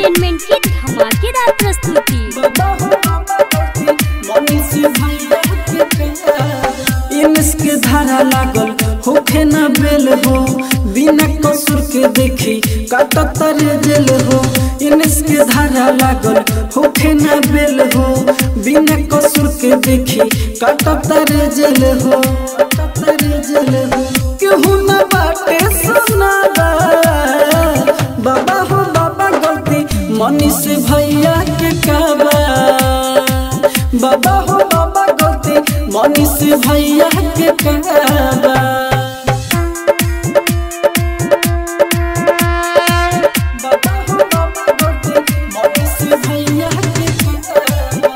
entertainment की धमाकेदार प्रस्तुति बाबा हो बाबा गलती मनीष भैया के प्यार इनस के धारा लागल होखे ना बेल हो बिना कसूर के देखी काटतर जेल हो इनस के धारा लागल होखे ना बेल हो बिना कसूर के देखी काटतर जेल हो काटतर जेल हो केहू ना बाटे सुनाबा बाबा हो बाबा गलती मनीष भैया के काबा बाबा हो बाबा गलती मनीष भैया के काबा बाबा हो बाबा गलती मनीष भैया के काबा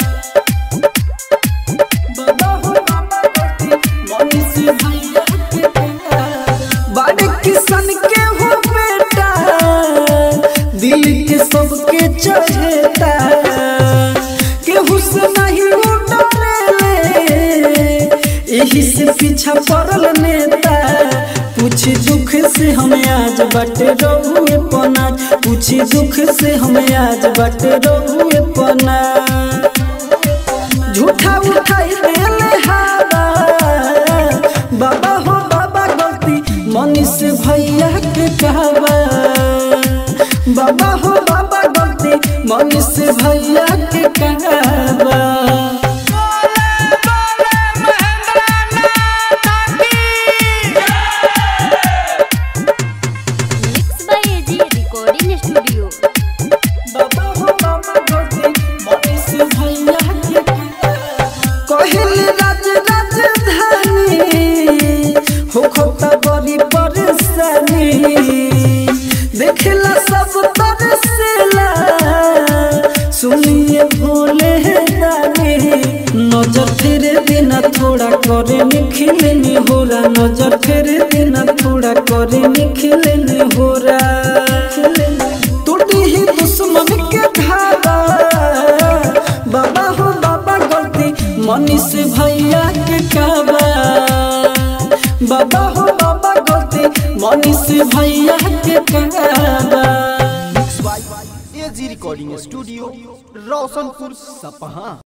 बाबा हो बाबा गलती मनीष भैया के काबा बड़े किसान के हो बेटा दिल के सबके चढ़ेता केहू से नहीं वो डरेले यही से पीछा पड़ल नेता पूछी दुख से हमें आज बटे रहुए पनाज पूछी दुख से हमें आज बटे रहुए पनाज झूठा उठाई देले हारा बाबा हो बाबा गलती मनीष भैया के कहबा बाबा हो बाबा गलती मनीष भैया के कहबा mix by AG recording studio बाबा हो बाबा गलती मनीष भैया के कहबा कहल राज राजधानी हो खोता बड़ी परेशानी देखला सब तरसेला सुनिए भोले दानी नजर फेरे देना थोड़ा करे निखिलनी होरा नजर फेरे देना थोड़ा करे निखिलनी होरा टूटी ही दुश्मन के धारा बाबा हो बाबा गलती मनीष भैया के काबा बाबा हो बाबा गलती मनीष भैया के काबा एजी रिकॉर्डिंग स्टूडियो रोशनपुर सपहा